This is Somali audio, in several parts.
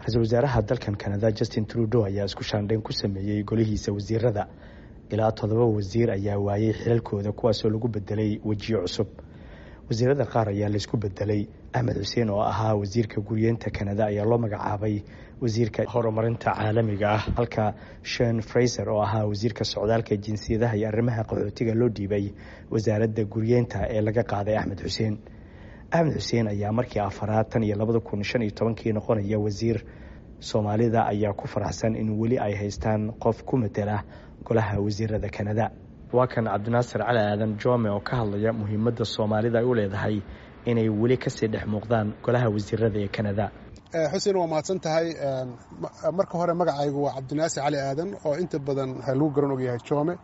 ra-iisul wasaaraha dalkan kanada justin trudeau ayaa isku shaandhayn ku sameeyey golihiisa wasiirada ilaa toddoba wasiir ayaa waayey xilalkooda kuwaasoo lagu bedelay wejiyo cusub wasiirada qaar ayaa laysku bedelay axmed xuseen oo ahaa wasiirka guriyeenta kanada ayaa loo magacaabay wasiirka horumarinta caalamiga ah halka shen fraiser oo ahaa wasiirka socdaalka jinsiyadaha iyo arrimaha qaxootiga loo dhiibay wasaaradda guriyeenta ee laga qaaday axmed xuseen axmed xuseen ayaa markii afaraad tan iyo labada kun shan iyo tobankii noqonaya wasiir soomaalida ayaa ku faraxsan in weli ay haystaan qof ku matela golaha wasiirada kanada waa kan cabdinaasir cali aadan jome oo ka hadlaya muhiimadda soomaalida ay u leedahay inay weli kasii dhex muuqdaan golaha wasiirada ee kanada xuseen waa mahadsan tahay marka hore magacaygu waa cabdinaasir cali aadan oo inta badan lagu garan ogyahay jome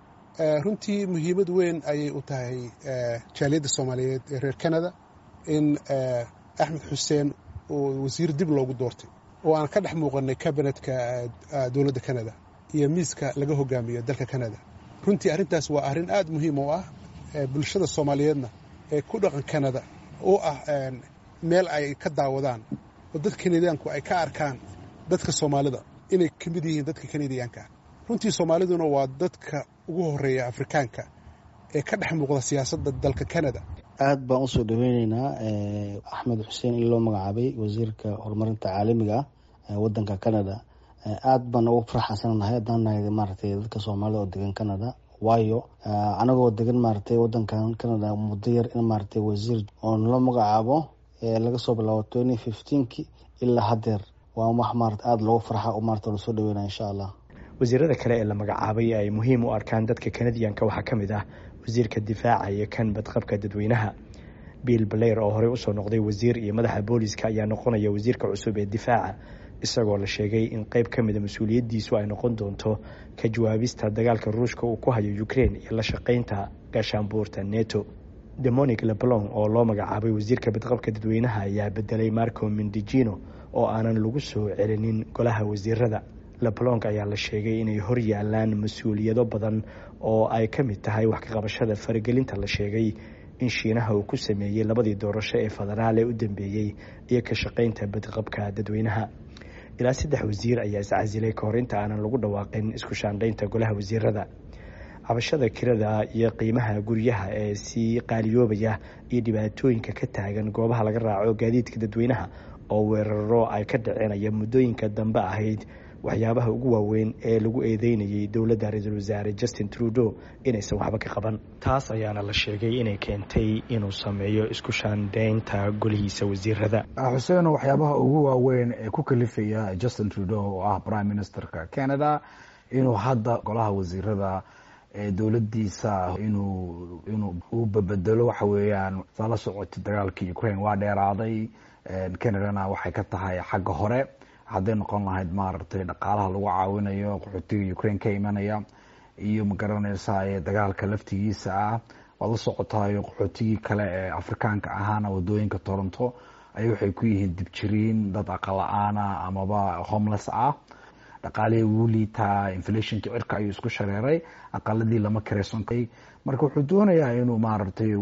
runtii muhiimad weyn ayay u tahay jaaliyadda soomaaliyeed ee reer kanada in axmed xuseen uu wasiir dib loogu doortay oo aan ka dhex muuqanay kabinetka dowladda kanada iyo miiska laga hogaamiyo dalka kanada runtii arrintaas waa arrin aad muhiim u ah bulshada soomaaliyeedna ee ku dhaqan kanada oo ah meel ay ka daawadaan oo dadka kanadiyaanku ay ka arkaan dadka soomaalida inay ka mid yihiin dadka kanadiyaanka runtii soomaaliduna waa dadka ugu horeeya afrikaanka ee ka dhex muuqda siyaasadda dalka kanada aad baan usoo dhaweyneynaa axmed xuseen in loo magacaabay wasiirka horumarinta caalamiga ah wadanka canada aad baan ugu faraxsannahay haddaan nahay maaragtay dadka soomaalida oo degan canada waayo anagoo degan maaragtay wadankan canada muddo yar in maaragtay wasiir oo nala magacaabo laga soo bilaabo twenty fifteenki ilaa haddeer waa wax maarata aada loogu farxa oo maarata lasoo dhaweynaya insha allah wasiirada kale ee la magacaabay ay muhiim u arkaan dadka kanadiyanka waxaa ka mid ah wasiirka difaaca iyo kan badqabka dadweynaha bill blair oo horey usoo noqday wasiir iyo madaxa booliska ayaa noqonaya wasiirka cusub ee difaaca isagoo la sheegay in qeyb ka mida mas-uuliyaddiisu ay noqon doonto ka jawaabista dagaalka ruushka uu ku hayo ukraine iyo la shaqeynta gaashaanbuurta neto demonic leblon oo loo magacaabay wasiirka badqabka dadweynaha ayaa bedelay marco mindijino oo aanan lagu soo celinin golaha wasiirada leblong ayaa la sheegay inay hor yaalaan mas-uuliyado badan oo ay ka mid tahay wax ka qabashada faragelinta la sheegay in shiinaha uu ku sameeyey labadii doorasho ee federaal ee u dambeeyey iyo ka shaqeynta badqabka dadweynaha ilaa saddex wasiir ayaa iscasilay kahor inta aanan lagu dhawaaqin isku shaandhaynta golaha wasiirada cabashada kirada iyo qiimaha guryaha ee sii qaaliyoobaya iyo dhibaatooyinka ka taagan goobaha laga raaco gaadiidka dadweynaha oo weeraro ay ka dhacenaya muddooyinka dambe ahayd waxyaabaha ugu waaweyn ee lagu eedeynayay dowladda ra-iisul wasaare justin trudeau inaysan waxba ka qaban taas ayaana la sheegay inay keentay inuu sameeyo isku shaandhaynta golihiisa wasiirada xuseen waxyaabaha ugu waaweyn ee ku kalifaya justin trudeau oo ah prime ministerka canada inuu hadda golaha wasiirada ee dowladiisa inuu inuu uu babedelo waxa weeyaan saa la socotay dagaalkii ukraine waa dheeraaday canadana waxay ka tahay xagga hore hadday noqon lahayd maaragtay dhaqaalaha lagu caawinayo qaxootiga ukraine ka imanaya iyo magaranaysa ee dagaalka laftigiisa ah waad la socotayo qaxootigii kale ee afrikaanka ahaana wadooyinka toronto ay waxay ku yihiin dibjiriin dad aqala-aana amaba homeless ah dhaqaalihii wuu liitaa inflationka cirka ayuu isku shareeray aqaladii lama kareysankay marka wuxuu doonayaa inuu maaragtay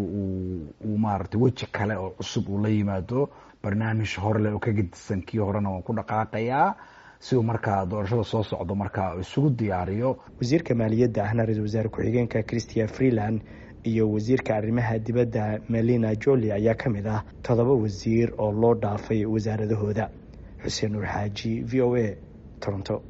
uu maaragtay weji kale oo cusub uu la yimaado barnaamij horeleh oo ka gedisan kii horena waan ku dhaqaaqayaa si uu markaa doorashada soo socdo markaa isugu diyaariyo wasiirka maaliyadda ahna ra-iisul wasaare ku-xigeenka christian freeland iyo wasiirka arrimaha dibadda melina joli ayaa ka mid ah toddoba wasiir oo loo dhaafay wasaaradahooda xuseen nuur xaaji v o a toronto